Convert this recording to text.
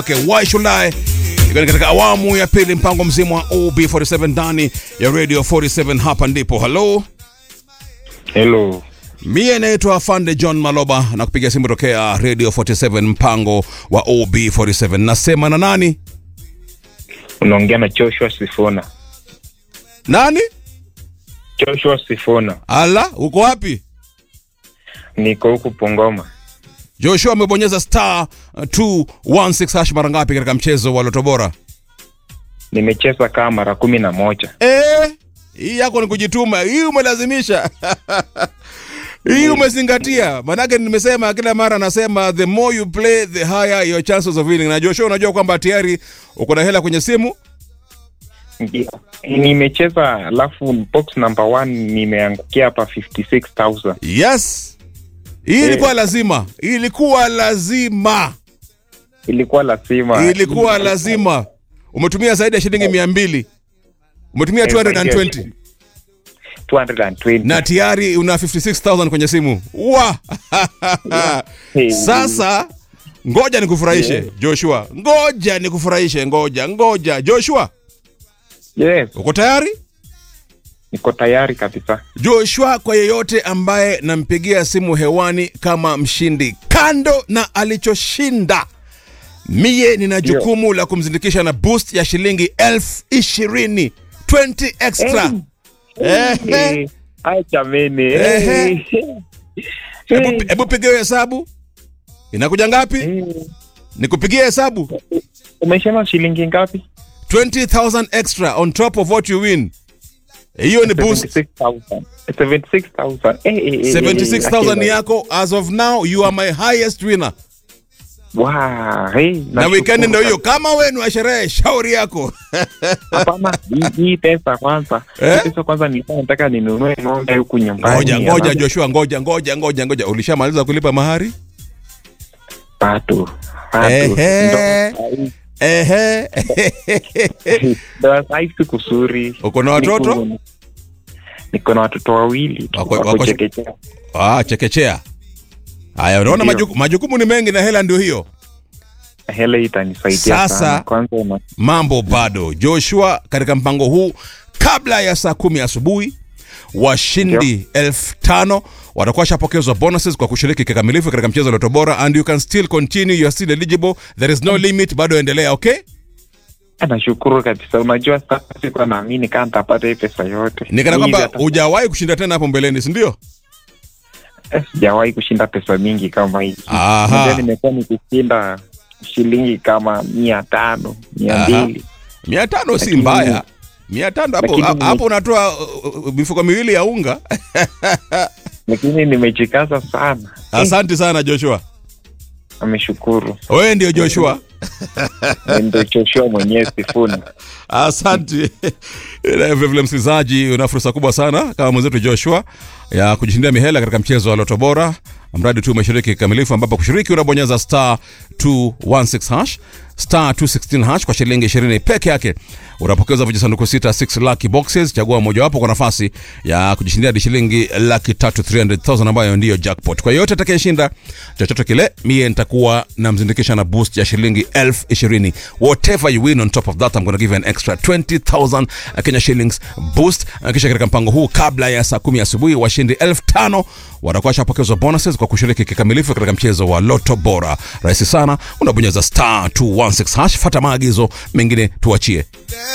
Okay, why should I? Ikiwa ni katika awamu ya pili mpango mzima wa OB47 ndani ya Radio 47 hapa ndipo. Hello. Hello. Mie naitwa Afande John Maloba na kupiga simu tokea Radio 47 mpango wa OB47. Nasema na nani? Unaongea na Joshua Sifuna. Nani? Joshua Sifuna. Ala, uko wapi? Niko huku Pongoma. Joshua amebonyeza star uh, 216 hash mara ngapi katika mchezo wa Loto Bora? Nimecheza kama mara kumi na moja. Eh, hii yako ni kujituma, hii umelazimisha. hii umezingatia, manake nimesema kila mara nasema the more you play the higher your chances of winning. Na Joshua, unajua kwamba tayari uko na hela kwenye simu. Ndio. Nimecheza alafu box number one nimeangukia hapa 56000. Yes, hii ilikuwa lazima, hii ilikuwa lazima, Ilikuwa lazima. ilikuwa lazima. Umetumia zaidi ya shilingi mia mbili umetumia Eh, 220 220. na tayari una 56000 kwenye simu wa Hey. Sasa ngoja nikufurahishe Joshua, ngoja nikufurahishe, ngoja ngoja. Joshua, Yes, uko tayari? niko tayari kabisa. Joshua, kwa yeyote ambaye nampigia simu hewani kama mshindi, kando na alichoshinda, mie nina jukumu la kumzindikisha na boost ya shilingi elfu ishirini 20 extra. Ehe. Eh, Ai jameni. Ehe. Eh. Hebu hebu piga hiyo hesabu, inakuja ngapi? Eh. Nikupigie hesabu. Umesema shilingi ngapi? 20,000 extra on top of what you win. Hiyo ni boost. 76,000. 76,000. Eh, eh, eh, eh, 76,000 ni eh, yako. As of now, you are my highest winner. Wow, hey, Na nashukuru weekend ndio hiyo. kabisa. Kama wewe ni wa sherehe, shauri yako. Hapana, hii- hii pesa kwanza. Eh? Hii pesa kwanza nilikuwa nataka ninunue ng'ombe huku nyumbani. Ngoja ngoja alafu Joshua, ngoja ngoja ngoja ngoja. Ulishamaliza kulipa mahari? Bado. Bado. Ehe. Ndo- Ehe. Ndo saa hii siku zuri. Uko na watoto? Niko- Niko na watoto wawili tu, Wako- wako wako- chekechea. Ah, chekechea. Haya, unaona Ndio. majuku, majukumu ni mengi na hela ndio hiyo. Hela hii itanisaidia Sasa- sana. Kwanza una- mambo bado. Joshua, katika mpango huu, kabla ya saa kumi asubuhi, washindi elfu tano watakuwa washapokezwa bonuses kwa kushiriki kikamilifu katika mchezo wa Loto Bora, and you can still continue, you are still eligible, there is no limit, bado endelea. Okay, nashukuru kabisa. Unajua sasa sikuwa naamini kama nitapata hii pesa yote. ni kana Hivi kwamba hata- hujawahi kushinda tena hapo mbeleni, si ndio? Eh, sijawahi kushinda pesa mingi kama hii. Aha. Unajua nimekuwa nikishinda shilingi kama mia tano mia Aha. mbili mia tano si Lakini- mbaya, mia tano hapo Lakini nime- hapo unatoa uh, uh, mifuko miwili ya unga. lakini nimejikaza sana. Asante sana Joshua, Ameshukuru wewe ndio Joshua. ndio Joshua mwenyewe Sifuna. Asante. Na Vilevile msikilizaji, una fursa kubwa sana kama mwenzetu Joshua ya kujishindia mihela katika mchezo wa Loto Bora, mradi tu umeshiriki kikamilifu, ambapo kushiriki unabonyeza star 216 hash star 216 hash kwa shilingi 20 peke yake. Unapokeza vijisanduku sita 6 lucky boxes, chagua mojawapo kwa nafasi ya kujishindia hadi shilingi laki tatu 300,000 ambayo ndiyo jackpot. Kwa yote atakayeshinda chochote kile, mie nitakuwa namzindikisha na boost ya shilingi elfu ishirini. Whatever you win on top of that, I'm gonna give you an extra 20,000 Kenya shillings boost. Kisha katika mpango huu, kabla ya saa kumi asubuhi, washindi elfu tano watakuwa washapokezwa bonuses kwa kushiriki kikamilifu katika mchezo wa Loto Bora. Rahisi sana, unabonyeza star 216 hash, fata maagizo mengine tuachie.